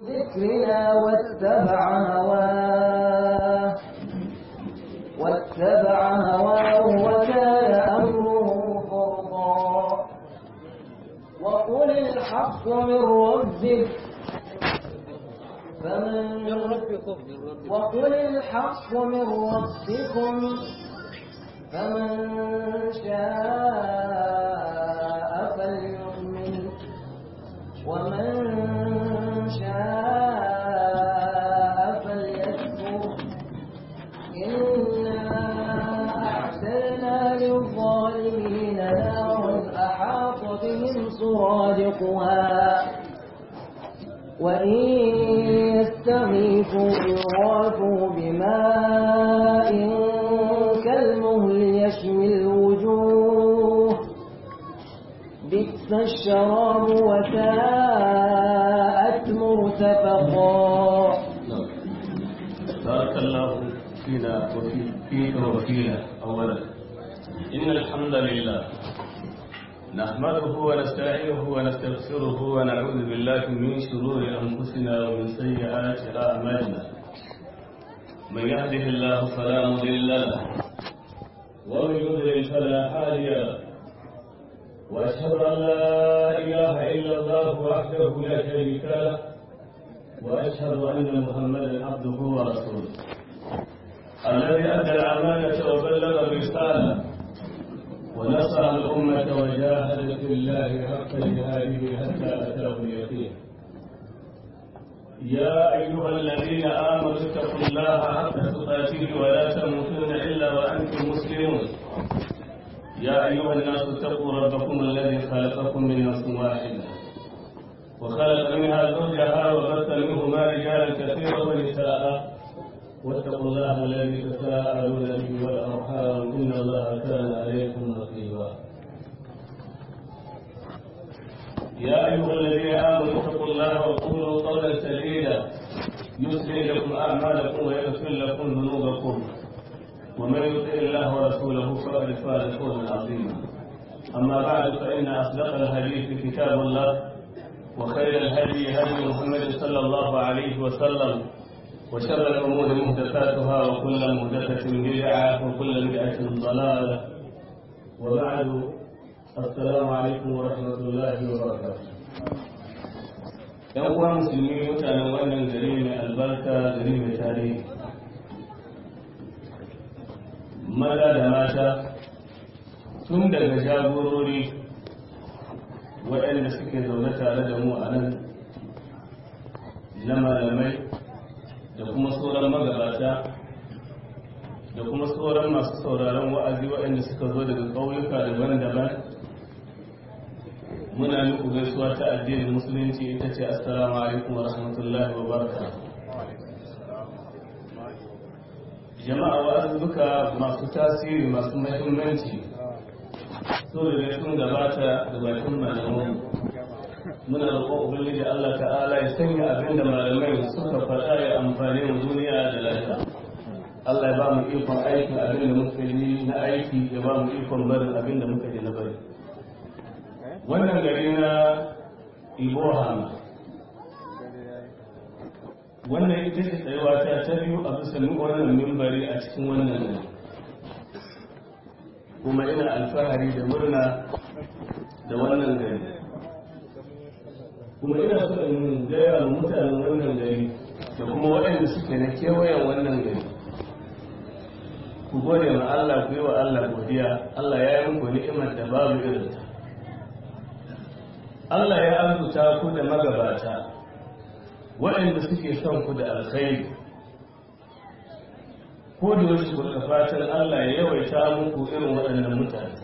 ذكرنا واتبع هواه واتبع هواه وكان أمره فرطا وقل الحق من ربك فمن وقل الحق من ربكم فمن شاء فليؤمن ومن شاء فليكفر إنا أعتدنا للظالمين نارا أحاط بهم سرادقها وإن يستغيثوا يغاثوا بماء كالمهل يشوي الوجوه بئس الشراب وساءت مرتفقا بارك الله فينا وفي فيك وفينا أولا إن الحمد لله نحمده ونستعينه ونستغفره ونعوذ بالله من شرور أنفسنا ومن سيئات أعمالنا من يهده الله فلا مضل له ومن يضلل فلا هادي له وأشهد أن لا إله إلا الله وحده لا شريك له وأشهد أن محمدا عبده ورسوله الذي أدى الأمانة وبلغ الرسالة ونصر الأمة وجاهد في الله حق جهاده حتى أتاه اليقين يا أيها الذين آمنوا اتقوا الله حق تقاته ولا تموتن إلا وأنتم مسلمون يا أيها الناس اتقوا ربكم الذي خلقكم من نفس واحدة وخلق منها زوجها وبث منهما رجالا كثيرا ونساء واتقوا الله الذي تساءلون به والارحام ان الله كان عليكم رقيبا يا ايها الذين امنوا اتقوا الله وقولوا قولا سديدا يصلح لكم اعمالكم ويغفر لكم ذنوبكم ومن يطع الله ورسوله فقد فاز فوزا عظيما اما بعد فان اصدق الحديث كتاب الله وخير الهدي هدي محمد صلى الله عليه وسلم وشر الأمور محدثاتها وكل محدثة بدعة وكل بدعة ضلالة وبعد السلام عليكم ورحمة الله وبركاته ‘Yan uwa musulmi mutanen wannan gari mai albarka gari mai tarihi, maza da mata tun daga jagorori waɗanda suke zaune tare da mu a nan na malamai da kuma sauran magabata da kuma sauran masu sauraron wa'azi waɗanda suka zo daga ƙauyuka daban-daban muna muku gaisuwa ta addinin musulunci ita ce assalamu alaikum wa rahmatullahi wa baraka jama'a wa'azuka masu tasiri masu mahimmanci so da sun gabata da bakin malaman muna roƙon ubangiji Allah ta'ala ya sanya abin da malamai suka faɗa ya amfani mu duniya da lafiya Allah ya ba mu ikon aikin abin da muka yi na aiki ya ba mu ikon barin abin da muka yi na bari wannan gari na Iboham wannan ita ce tsayuwa ta ta biyu a bisa wannan mimbari a cikin wannan gari kuma ina alfahari da murna da wannan gari kuma ina so in gaya wa mutanen wannan gari da kuma waɗanda suke na kewayen wannan gari ku gode ma Allah ku yi wa Allah godiya Allah ya yi muku ni'imar da babu irin ta Allah ya arzuta ku da magabata waɗanda suke son ku da alkhairi ko da wasu ku fatan Allah ya yawaita muku irin waɗannan mutane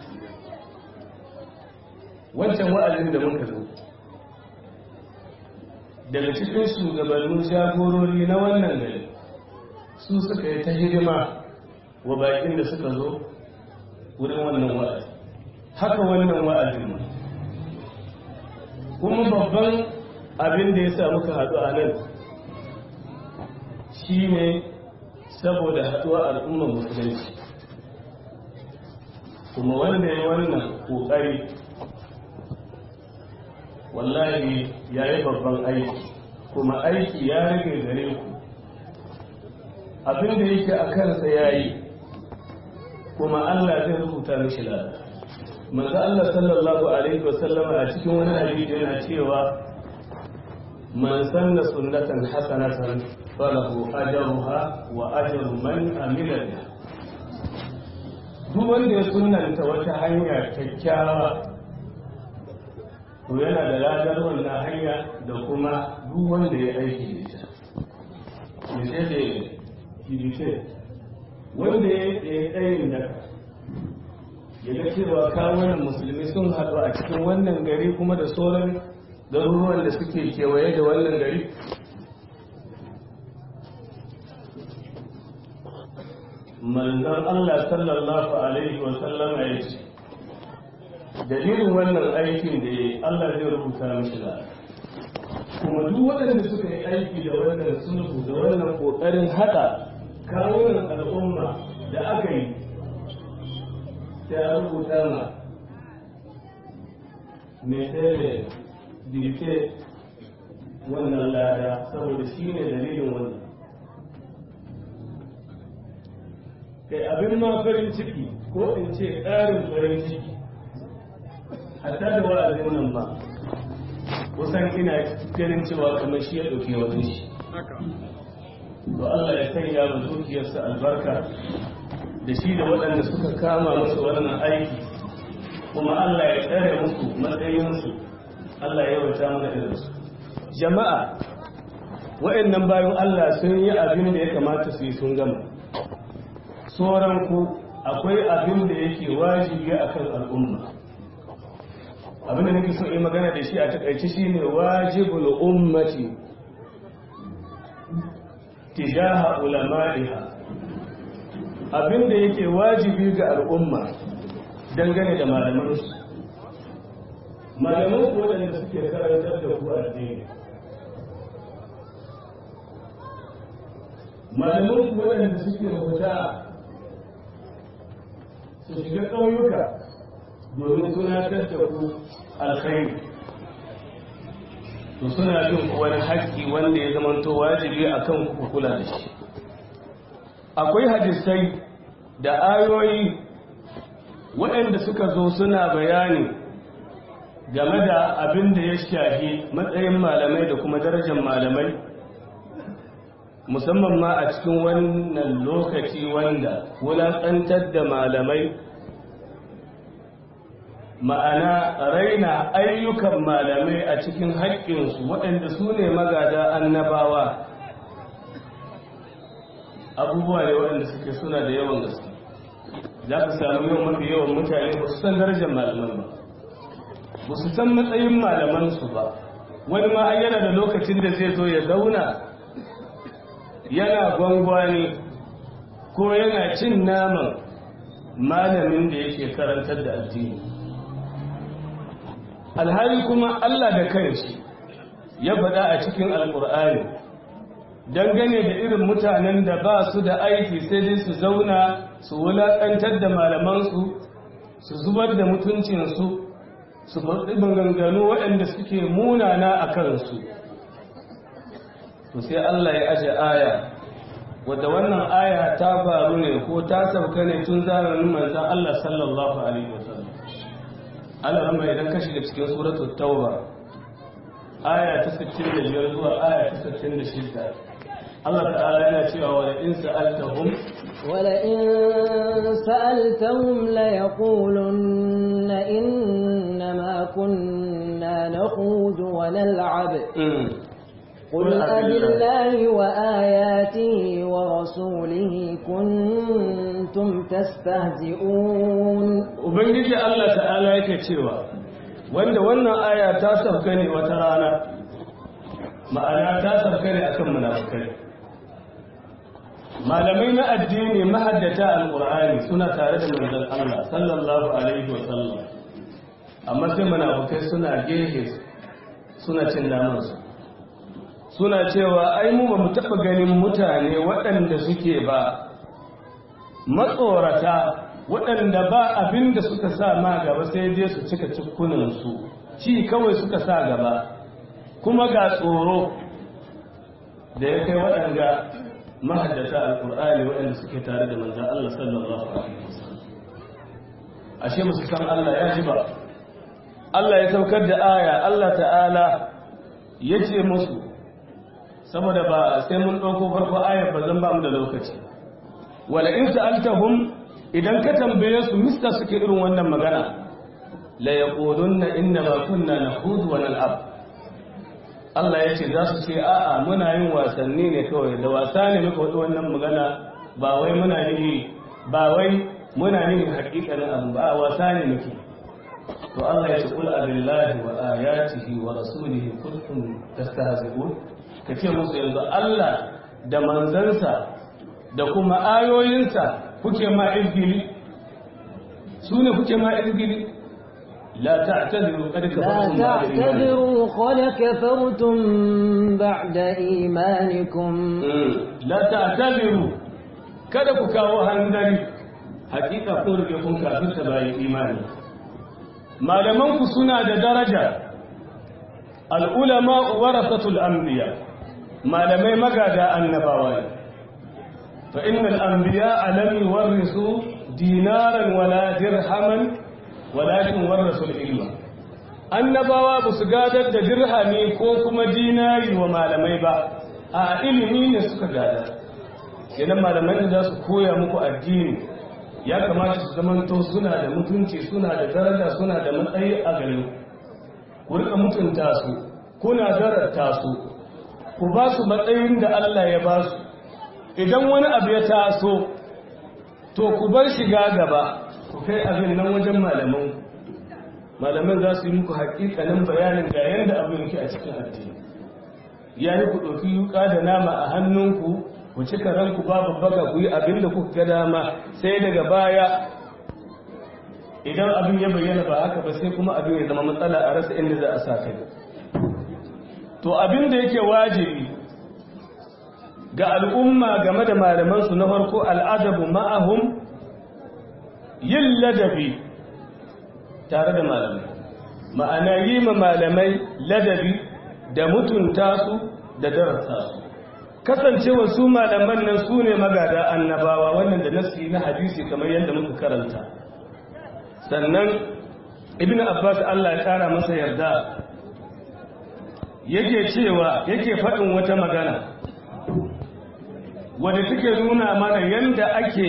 wancan wa'azin da muka zo daga cikin shugabannin jagorori na wannan gari su suka yi ta hidima wa bakin da suka zo wurin wannan wa'azi haka wannan wa'azin ma kuma babban abin da ya sa muka haɗu a nan shi ne saboda haɗuwa al'ummar musulunci kuma wanda ya wannan ƙoƙari wallahi ya yi babban aiki kuma aiki ya rage gare ku abin da yake a kansa ya yi kuma Allah zai rubuta mishi lada manzo Allah sallallahu alaihi wasallama a cikin wani hadisi yana cewa man sanna sunnatan hasanatan falahu ajruha wa ajru man amila biha duk wanda ya sunanta wata hanya kyakkyawa to yana da ladar wannan hanya da kuma duk wanda ya aiki da ita misali jibice wanda ya yi tsayin da ya ga cewa kawunan musulmi sun haɗu a cikin wannan gari kuma da sauran garuruwan da suke kewaye da wannan gari manzan Allah sallallahu Alaihi wasallam ya ce dalilin wannan aikin da ya Allah zai rubuta mashi da kuma duk waɗanda suka yi aiki da wannan sulhu da wannan ƙoƙarin haɗa kawunan al'umma da aka yi ta rubuta ma mai tsere dirke wannan lada saboda shi ne dalilin wannan kai abin ma farin ciki ko in ce ƙarin farin ciki hatta da wa'azin nan ba kusan ina ganin cewa kamar shi ya ɗauke wajen shi to Allah ya sanya wa dukiyarsa albarka da shi da waɗanda suka kama musu wannan aiki kuma Allah ya tsare musu matsayinsu Allah ya wata mana irinsu jama'a waɗannan bayan Allah sun yi abin da ya kamata su yi sun gama sauran ku akwai abin da yake wajibi akan al'umma abin da nake so yi magana da shi a takaice shine wajibul ummati tijaha ulama'iha abin da yake wajibi ga al'umma dangane da malamansu malaman ku waɗanda suke karantar da ku addini malaman ku waɗanda suke rubuta su shiga ƙauyuka domin tunatar da ku alkhairi to suna bin wani haƙƙi wanda ya zamanto wajibi a kan ku kula da shi akwai hadisai da ayoyi waɗanda suka zo suna bayani game da abin da ya shafi matsayin malamai da kuma darajar malamai musamman ma a cikin wannan lokaci wanda wulaƙantar da malamai ma'ana raina ayyukan malamai a cikin haƙƙinsu waɗanda su ne magada annabawa abubuwa ne waɗanda suke suna da yawan gaske za ka samu yawan mafi yawan mutane ba su san darajar malaman ba ba su san matsayin malamansu ba wani ma yana da lokacin da zai zo ya zauna yana gwangwani ko yana cin naman malamin da yake karantar da addini alhali kuma Allah da kanshi ya faɗa a cikin alƙur'ani dangane da irin mutanen da ba su da aiki sai dai su zauna su wulaƙantar da malamansu su zubar da mutuncinsu su faɗi maganganu waɗanda suke munana a kansu to sai Allah ya aje aya wadda wannan aya ta faru ne ko ta sauka ne tun zamanin manzon Allah sallallahu alaihi wasallam Allah rama idan ka shiga cikin suratul tauba aya ta 65 zuwa aya ta 66 Allah ta'ala yana cewa wa in sa'altahum wala in sa'altahum la yaqulunna innama kunna nakhudu wa nal'ab قل أبالله وآياته ورسوله كنتم تستهزئون Ubangiji Allah ta'ala yake cewa wanda wannan aya ta sauka ne wata rana ma'ana ta sauka ne akan munafukai malamai na addini mahaddata alqur'ani suna tare da manzon Allah sallallahu alaihi wa sallam amma sai munafukai suna gehe suna cin namansu suna cewa ai mu ba mu taɓa ganin mutane waɗanda suke ba matsorata waɗanda ba abin da suka sa ma gaba sai dai su cika cikunansu ci kawai suka sa gaba kuma ga tsoro da ya kai waɗanda mahaddata alƙur'ani waɗanda suke tare da manzan Allah sallallahu alaihi wasallam ashe musu san Allah ya ji ba Allah ya saukar da aya Allah ta'ala ya ce musu saboda ba sai mun ɗauko farko ayar ba zan ba mu da lokaci wala in sa'altahum idan ka tambaye su mista suke irin wannan magana la yaqulunna inna ma kunna nahudu wa nal'ab Allah ya ce za su ce a'a muna yin wasanni ne kawai da wasa ne muka wadi wannan magana ba wai muna yi ba wai muna yin hakikanin abu ba wasa ne muke to Allah ya ce kul abillahi wa ayatihi wa rasulihi kuntum tastahzi'un kace musu yanzu Allah da manzansa da kuma ayoyinsa kuke ma izgili su ne kuke ma izgili لا تعتذروا قد كفرتم لا تعتذروا قد كفرتم بعد إيمانكم لا تعتذروا kada ku kawo hanzari hakika ko rike kun kafin ta bayan imani malaman ku suna da daraja al'ulama warasatul anbiya malamai magada annabawa ne fa innal anbiya lam yuwarrisu dinaran wala dirhaman walakin warasul ilma annabawa ba su gadar da dirhami ko kuma dinari wa malamai ba a ilimi ne suka gada kenan malamai da za su koya muku addini ya kamata su zamanto suna da mutunci suna da daraja suna da matsayi a gare ku rika mutunta su kuna darata su ku ba su matsayin da Allah ya ba su idan wani abu ya taso to ku bar shiga gaba ku kai abin nan wajen malaman malaman za su yi muku hakikanin bayanin ga yadda abin yake a cikin addini ya yi ku ɗauki yuka da nama a hannunku ku cika ranku babu baga ku yi abin da kuka ga dama sai daga baya idan abin ya bayyana ba haka ba sai kuma abin ya zama matsala a rasa inda za a sa kai to abin da yake wajibi ga al'umma game da malamansu na farko al'adabu ma'ahum yin ladabi tare da malamai ma'ana yi ma malamai ladabi da mutunta su da darasa su kasancewa su malaman nan su ne magada annabawa wannan da nasi na hadisi kamar yadda muka karanta sannan ibn abbas allah ya kara masa yarda yake cewa yake faɗin wata magana wadda take nuna mana yadda ake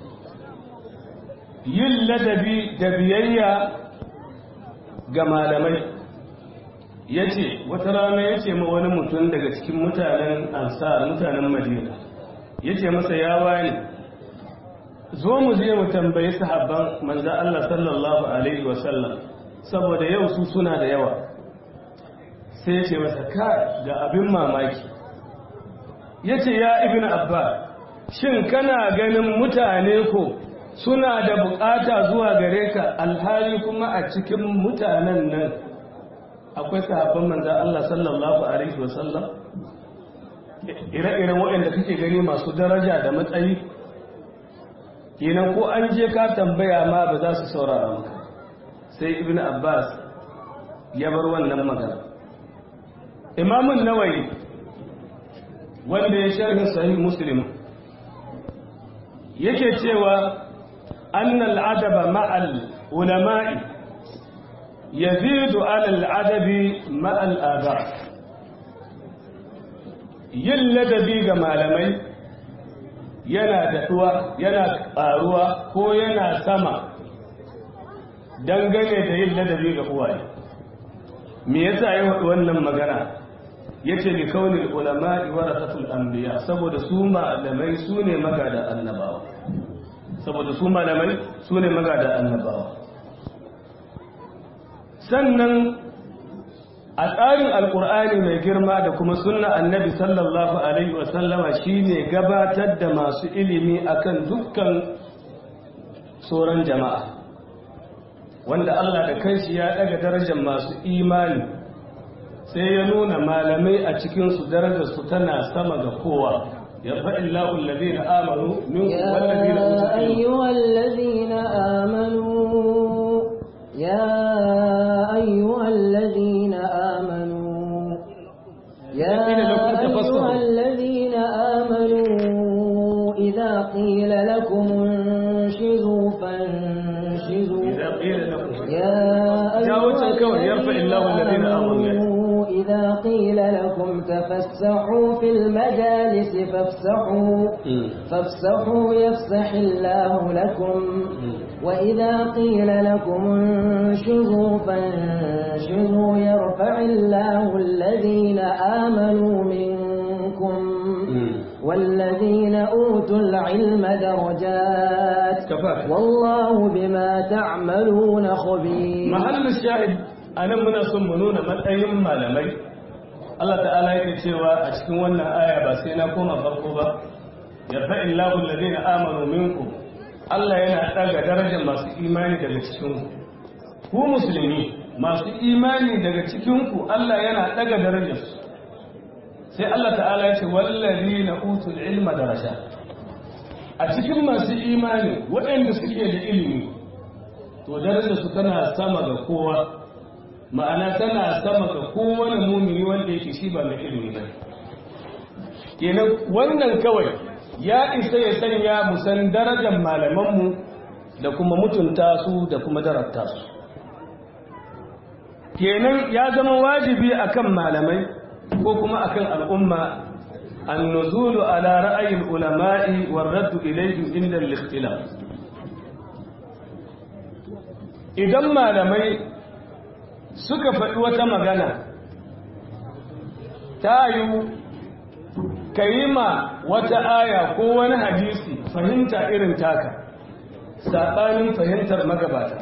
yin ladabi da biyayya ga malamai ya ce wata rana ya ce ma wani mutum daga cikin mutanen ansar mutanen madina ya ce masa ya wani zo mu je mu tambayi sahabban manza Allah sallallahu alaihi wasallam saboda yau su suna da yawa sai ya ce masa ka ga abin mamaki ya ce ya ibn abba shin kana ganin mutane ko suna da bukata zuwa gare ka alhali kuma a cikin mutanen nan akwai sahabban manzan Allah sallallahu Alaihi wasallam ire-iren waɗanda kake gani masu daraja da matsayi kenan ko an je ka tambaya ma ba za su saurara maka sai ibn abbas ya bar wannan magana imamun nawayi wanda ya sharhin sahih muslim yake cewa annal adaba ma'al ulama'i yazidu alal adabi ma'al aba yin ladabi ga malamai yana daɗuwa yana ƙaruwa ko yana sama dangane da yin ladabi ga uwaye me yasa ya faɗi wannan magana yace li kaunil ulama'i warasatul anbiya saboda su malamai su ne magada annabawa saboda su malamai su ne magada annabawa sannan a tsarin alkur'ani mai girma da kuma sunna annabi sallallahu alaihi wasallama shine gabatar da masu ilimi akan dukkan sauran jama'a wanda Allah da kanshi ya daga darajar masu imani sai ya nuna malamai a cikinsu darajarsu tana sama ga kowa يرفع الله الذين آمنوا منكم والذين يا أيها الذين آمنوا يا أيها الذين آمنوا يا أيها الذين قيل لكم انشزوا فانشزوا إذا قيل لكم يا جاوز أيها الكون يرفع الله الذين آمنوا إذا قيل لكم تفسحوا في المجالس فافسحوا فافسحوا يفسح الله لكم وإذا قيل لكم انشزوا فانشزوا يرفع الله الذين آمنوا منكم والذين أوتوا العلم درجات كفاك. والله بما تعملون خبير mahallin shahid a nan muna son mu nuna matsayin malamai Allah ta'ala yake cewa a cikin wannan aya ba sai na koma farko ba yarfa illahu alladhina amanu minkum Allah yana daga darajar masu imani daga cikin ku ku musulmi masu imani daga cikin ku Allah yana daga darajar su sai Allah ta'ala ya ce wallazina utul ilma daraja a cikin masu imani waɗanda suke da ilimi to darajar su tana sama ga kowa ma'ana tana sama ga kowane mumini wanda yake shi ba mai ilimi ba kenan wannan kawai ya isa ya sanya mu san darajar malamanmu da kuma mutunta su da kuma darabta su kenan ya zama wajibi akan malamai ko kuma akan al'umma النزول على رأي العلماء والرد إليهم عند الاختلاف idan malamai suka faɗi wata magana ta yi ka yi ma wata aya ko wani hadisi fahimta irin taka saɓanin fahimtar magabata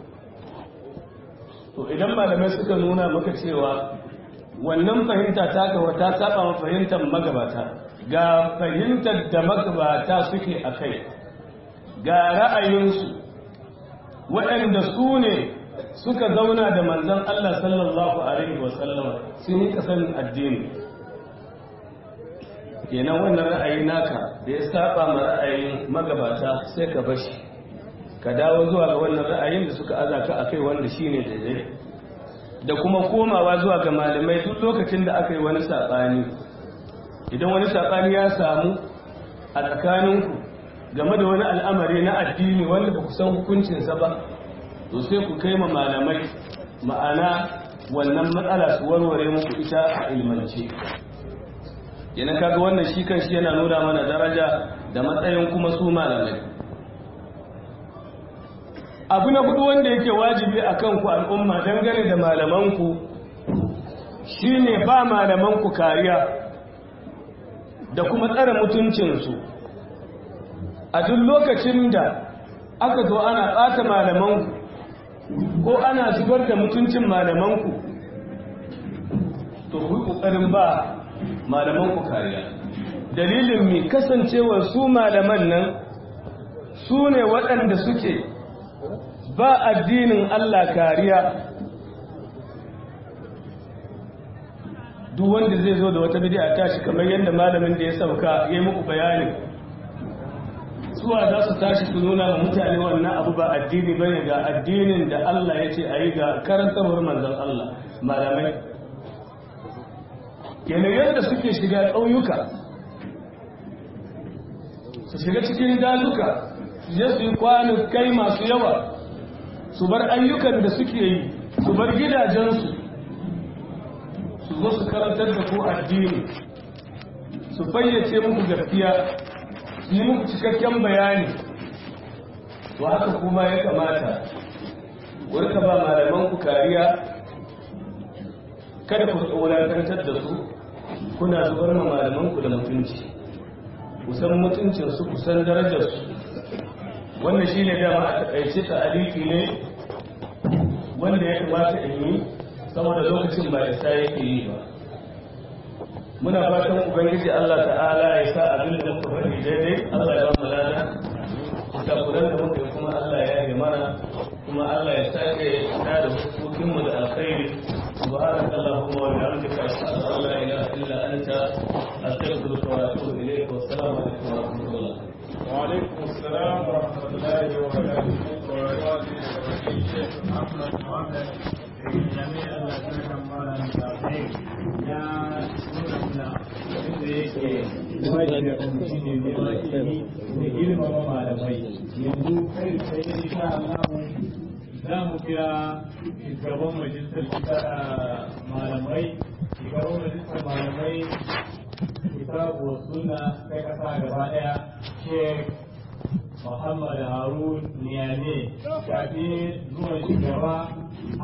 to idan malamai suka nuna maka cewa wannan fahimta taka wata saba ma fahimtar magabata ga fahimtar da magabata suke a kai ga ra'ayinsu waɗanda su ne suka zauna da manzan Allah sallallahu Alaihi wasallam sun yi kasan addini kenan wannan ra'ayi naka da ya saba ma ra'ayin magabata sai ka bashi ka dawo zuwa ga wannan ra'ayin da suka aza ka akai wanda shine daidai da kuma komawa zuwa ga malamai duk lokacin da aka yi wani saɓani idan wani saɓani ya samu a tsakaninku game da wani al'amari na addini wanda ba ku san hukuncinsa ba to sai ku kai ma malamai ma'ana wannan matsala su warware muku ita a ilmance yana kaga wannan shi kan shi yana nuna mana daraja da matsayin kuma su malamai abu na hudu wanda yake wajibi a kanku al'umma dangane da malamanku shine ba malamanku kariya da kuma tsare mutuncinsu a duk lokacin da aka zo ana ɓata malamanku ko ana zubar da mutuncin malamanku to ku ƙoƙarin ba malamanku kariya dalilin mai kasancewar su malaman nan su ne waɗanda suke ba addinin Allah kariya duk wanda zai zo da wata bid'a tashi kamar yadda malamin da ya sauka ya yi muku bayani suwa za su tashi su nuna wa mutane wannan abu ba addini bane ga addinin da Allah ya ce a yi ga karantarwar manzon Allah malamai kenan yadda suke shiga ƙauyuka su shiga cikin dazuka su je su yi kai masu yawa su bar ayyukan da suke yi su bar gidajensu su zo su karantar da ku addini su fayyace muku gaskiya su yi muku cikakken bayani to haka kuma ya kamata warka ba malamanku kariya kada ku tsoratantar da su kuna zubar ma malamanku da mutunci kusan mutuncinsu kusan darajarsu wannan shi ne dama a taƙaice ta aliki ne wanda ya kamata in yi saboda lokacin ba isa yake yi ba muna fatan ubangiji Allah ta'ala ya sa abin da muka faɗi daidai Allah ya ba mu lada kafuran da muka yi kuma Allah ya yi mana kuma Allah ya sake da da hukukin mu da alkhairi subhanaka allahumma wa bihamdika ashhadu an la ilaha illa anta astaghfiruka wa atubu ilayk wa assalamu alaikum wa rahmatullah وعليكم السلام ورحمة الله وبركاته وبركاته الشيخ محمد محمد جميع الذين مالا يا نور الله wajen da kuma shi ne neman ilimi da girmama malamai yanzu kai sai da insha Allah za mu kira shugaban majalisar malamai shugaban majalisar malamai kitabu wa suna kai kasa gaba daya sheikh Muhammad Harun Niyane kafin zuwan shugaba